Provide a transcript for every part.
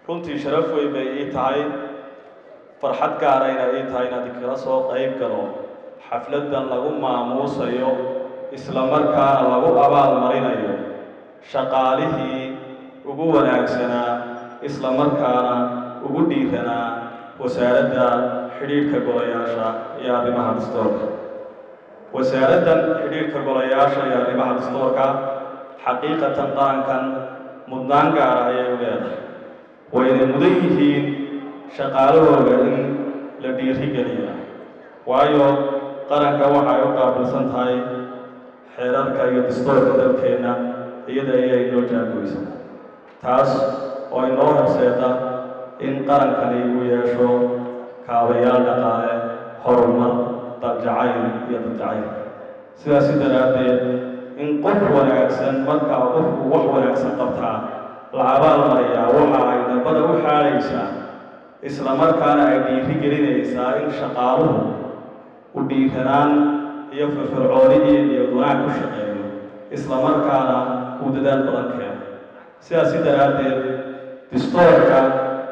runtii sharaf weyn bay ii tahay farxad gaarayna ii tahay inaad kala soo qayb galo xafladdan lagu maamuusayo isla markaana lagu abaal marinayo shaqaalihii ugu wanaagsanaa isla markaana ugu dhiiranaa wasaaradda xidhiidhka golayaasha iyo arrimaha dastoorka wasaaraddan xidhiidhka golayaasha iyo arrimaha dastoorka xaqiiqatan qarankan mudnaan gaara ayay u leedahay wayna mudan yihiin shaqaalahooda in la dhiirigeliya waayo qaranka waxa ay u qaabilsan tahay xeerarka iyo dastoorka dalkeenna iyada ayay noo jaagoysa taas oo inoo horseeda in qarankani uu yeesho kaabayaal dhaqaale horumar daljacayl iyo dadjacayl sidaasi daraaddeed in qof wanaagsan markaa qofku wax wanaagsan qabtaa la abaal mariyaa waxa ay dambada u xaadhaysaa isla markaana ay dhiiri gelinaysaa in shaqaaluhu u dhiiranaan iyo firfircooni iyo niyad wanaag ku shaqeeyo isla markaana uu dadaal badan keeno sidaasi daraaddeed distoorka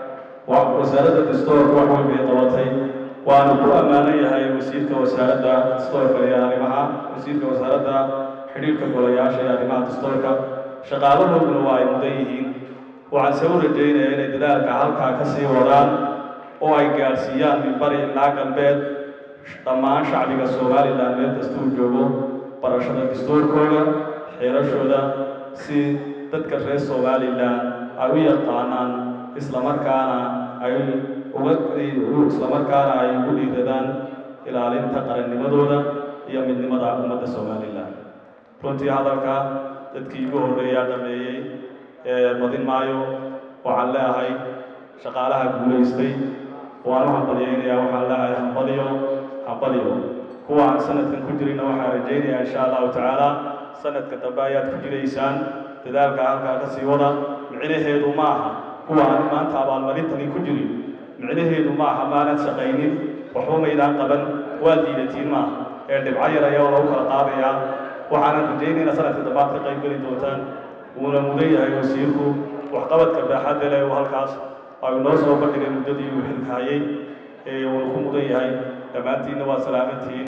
wasaaradda distoorka wax weyn bay qabatay waanu ku ammaanan yahay wasiirka wasaaradda distoorka iyo arrimaha wasiirka wasaaradda xidhiidhka golayaasha iyo arrimaha dastoorka shaqaalahooduna waa ay mudan yihiin waxaan se u rajaynaya inay dadaalka halkaa ka sii wadaan oo ay gaadhsiiyaan minbari ilaa galbeed dhammaan shacbiga somalilan meel kastuu joogo barashada dastuurkooda xeerashooda si dadka reer somalilan ay u yaqaanaan islamarkaana ay uga islamarkaana ay ugu dhiiradaan ilaalinta qarannimadooda iyo midnimada ummadda somalilan runtii hadalka dadkii igu horreeyaa dhameeyey ee badin maayo waxaan leeahay shaqaalaha guulaystay waan u hambalyaynayaa waxaan leeahay hambaliyo hambaliyo kuwa aan sanadkan ku jirina waxaan rajaynayaa insha allahu tacaala sanadka dambe ayaad ku jiraysaan dadaalka halkaa ka sii wada micnaheedu ma aha kuwa aan maanta abaalmarintani ku jirin micnaheedu ma aha maanad shaqaynin waxba maydaan qaban waa diidatiin maaha ee dhibco yar ayaa lagu kala qaadayaa waxaanan rajaynayna sanadka dambaad ka qayb geli doontaan wuuna mudan yahay wasiirku waxqabadka baaxadda leh uu halkaas ay noo soo bandhigay muddadii uu xilkaayey ee wuuna ku mudan yahay dhammaantiinna waa salaamantihiin